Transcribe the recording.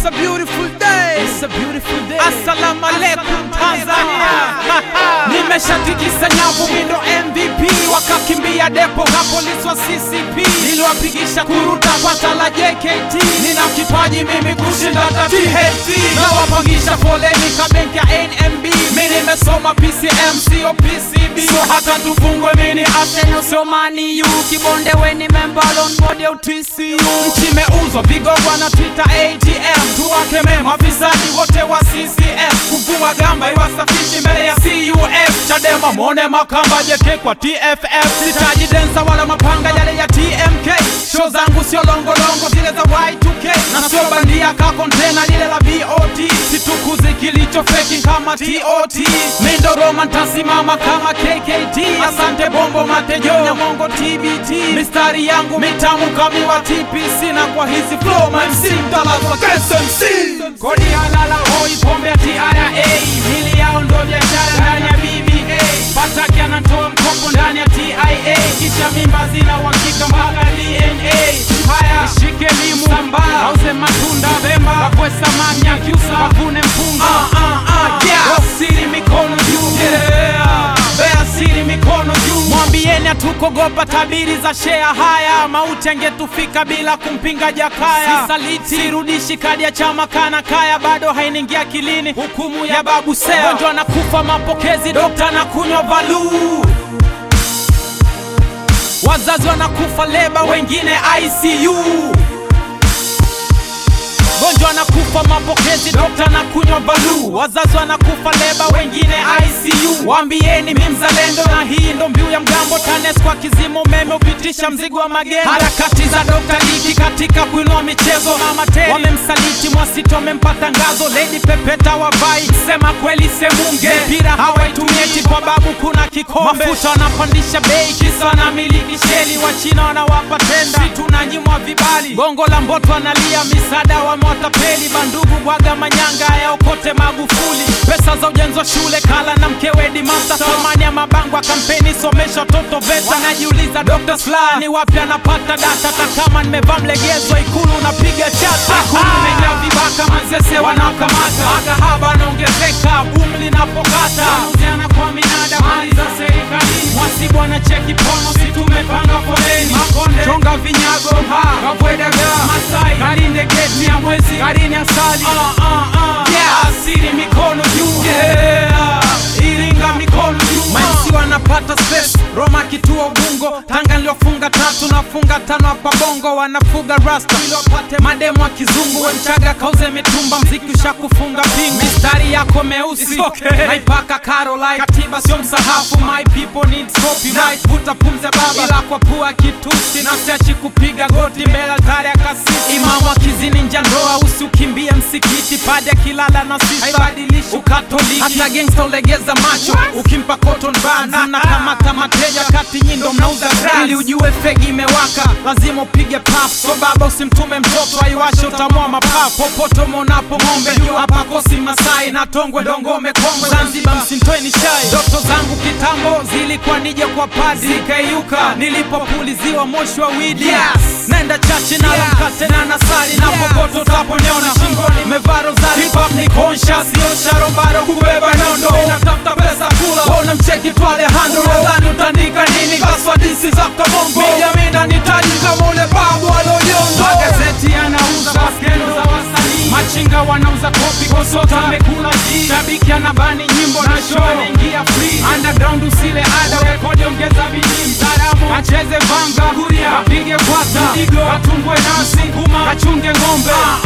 It's a beautiful day. It's a beautiful day. Assalamu alaikum Tanzania. Nimeshatikisa nyavu mindo MVP wakakimbia depo ka polisi wa CCP niliwapigisha kuruta kwa tala JKT nina kipaji mimi kushinda hata THT nawapangisha foleni ka benki ya NMB mi nimesoma PCM sio PCB so hata tufungwe mini Arsenal sio Man U kibonde weni member on board ya TCU nchi imeuzwa vigogwa na Twitter ATM tuwakemee mafisadi wote wa CCM kuvua gamba iwasafishi mbele ya CUF Chadema mone makamba jeke kwa TFF sitaji densa wala mapanga yale ya TMK show zangu sio longolongo zile za Y2K na sio bandia ka kontena lile la VOT situkuzi kilicho feki kama TOT mindo Roma ntasimama kama KKT asante bombo matejo nyamongo TBT mistari yangu mitamu kamiwa TPC na kwa hizi flow my MC mtalazwa KSMC kodi halala hoi pombe ya TRA mili yao ndo biashara ndani ya BBA Pataki anatoa mkopo ndani ya TIA kisha mimba zina uhakika mpaka DNA haya shike limu sambaa auze matunda Bemba wakwe samaki akiusa wavune mpunga ah, ah, ah, yeah. Wasiri mikono juu yeah. Bea siri mikono juu mwambieni hatukogopa tabiri za shea haya mauti angetufika bila kumpinga Jakaya sisaliti sirudishi kadi ya chama kana kaya bado hainiingia akilini hukumu ya babu Seya gonjwa na kufa mapokezi dokta na kunywa valuu wazazi wanakufa leba wengine ICU gonjwa anakufa mapokezi dokta na kunywa balu wazazi wanakufa leba wengine ICU waambieni mi mzalendo na hii ndo mbiu ya mgambo TANESCO kwa kizima umeme upitisha mzigo wa magendo harakati za dokta Liki katika kuinua michezo mama Teri wamemsaliti Mwasiti wamempa tangazo Lady Pepeta wavai sema kweli semunge mpira hawaitumieti kwa babu kuna kikombe mafuta wanapandisha bei kisa wanamiliki sheli wachina wanawapa tenda si tunanyimwa vibali gongo la mboto analia misaada wamewatapeli bandugu bwaga manyanga yaokote Magufuli pesa za ujenzi wa shule kala na mkewe Dimasa thamani ya mabango ya kampeni somesha watoto VETA wanajiuliza Dr. Slaa ni wapi anapata data hata kama nimevaa mlegezo ikulu unapiga chata ikulu imejaa vibaka mazese wanakamata makahaba anaongezeka boom linapokata uziana kwa minada mali za serikalini mwasibu anacheki pono si tumepanga foleni makonde chonga vinyago ha kavwedaga masai karinde geti ya mwezi karini asali uh, uh, uh. Yeah. asiri mikono juu yeah. iringa mikono juu maisi wanapata space Roma kituo bungo Tanga niliofunga tatu nafunga tano hapa bongo wanafuga rasta ili wapate mademo wa kizungu we mchaga kauze mitumba mziki ushakufunga pingu mistari yako meusi okay. naipaka Caroline katiba sio msahafu my people need copyright vuta pumze baba ila kwa pua kitusi na siachi kupiga goti mbele altari ya kasisi imamu akizini nja ndoa usiukimbie msikiti padi akilala na sisa haibadilishi ukatoliki hata gangsta ulegeza macho ukimpa cotton buds mnakamata mateja kati nyindo mnauza drugs. ili ujue fegi imewaka lazima upige paf so baba usimtume mtoto aiwashe utamua mapafu popote umeonapo ng'ombe hapa kosi masai na tongwe dongome kongwe zanzibar msintoeni shai ndoto zangu kitambo zilikuwa nije kwa padi zikaiuka nilipopuliziwa moshi wa widi yes. nenda chachi nalo Yes. mkate na nasali na popote utaponiona shingoni mevaa rozari hip hop ni conscious sio sharobaro kubeba nondo inatafuta pesa kula ona mcheki tu Alejandro nadhani utaandika nini kaswa disi za kabongo mijamina nitaji kama ule babu alonyondo magazeti yanauza baskendo za wasanii machinga wanauza kopi kosota amekula ji shabiki anabani nyimbo na show anaingia free underground usile ada rekodi ongeza bidii mtaalamu acheze vanga kuria apige kwata mdigo atumbwe nasi kuma kachunge ng'ombe